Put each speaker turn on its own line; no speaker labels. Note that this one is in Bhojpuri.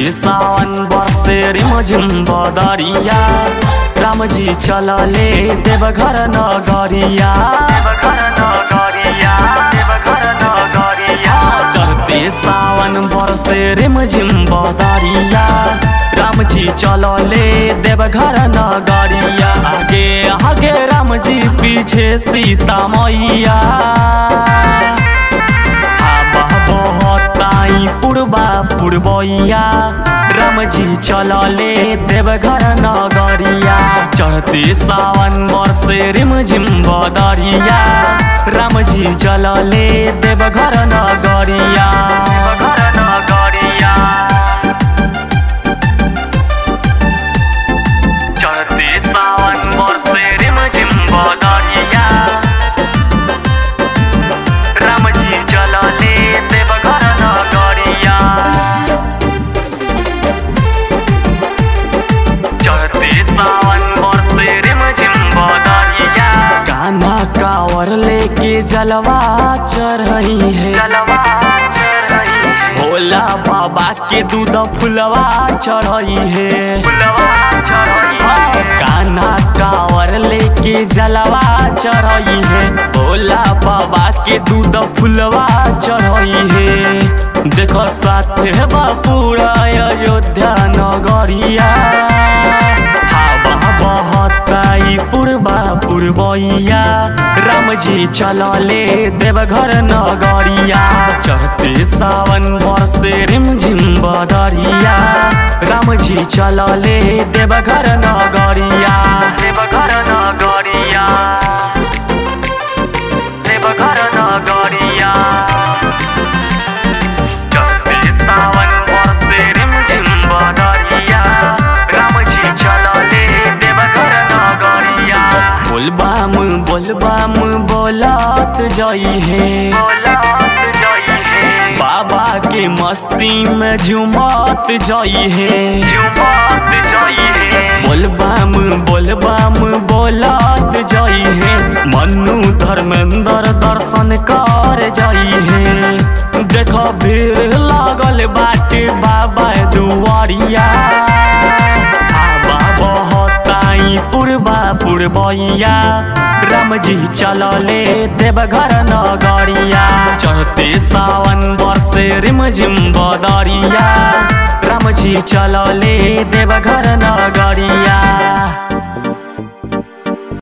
सावन बरसे रिमझिम बदरिया रामजी चलले देवघर नगरिया देवघर नगरिया देवघर नगरिया चढ़ते सावन बरसे रिमझिम बदरिया रामजी चलले देवघर नगरिया आगे आगे रामजी पीछे सीता मैया हवा बहताई पुरबा पुरबैया रामजी चलले देवघर नगरिया चढ़ते सावन वर्षे रिमझिम बदरिया रामजी चलले देवघर नगरिया देवघर नगरिया चढ़ते सावन वर्षे रिमझिम बदरिया रामजी चलले देवघर नगरिया चढ़ते सावन बरसे रिमझिम बदरिया गाना कावर लेके जलवा चढ़ई है जलवा चढ़ई है भोला बाबा के दूध फुलवा चढ़ई है फुलवा चढ़ई है गाना कावर लेके जलवा चढ़ई है भोला बाबा के दूध फुलवा चढ़ई है देखो साथे बापूरा अयोध्या नगरिया हवा बहताई पूर्वा पूर्वैया रामजी चलले देवघर नगरिया चढ़ते सावन बरसे रिमझिम बदरिया रामजी चलले देवघर नगरिया देवघर नगरिया देवघर नगरिया चढ़ते सावन बरसे रिमझिम बदरिया रामजी चलले देवघर नगरिया बोलबाम बोलबाम बोलत जई है बोलत जई है बाबा के मस्ती में झुमत जई है झुमत जई है बोलबाम बोलबाम बोलत जई है मनु धर्मेंद्र दर्शन कर जई है देखो भीड़ लागल बाटे बाबा दुआरिया हवा बहताई पूर्वा पूर्वैया रामजी चलले देवघर नगरिया चढ़ते सावन बरसे रिमझिम बदरिया रामजी चलले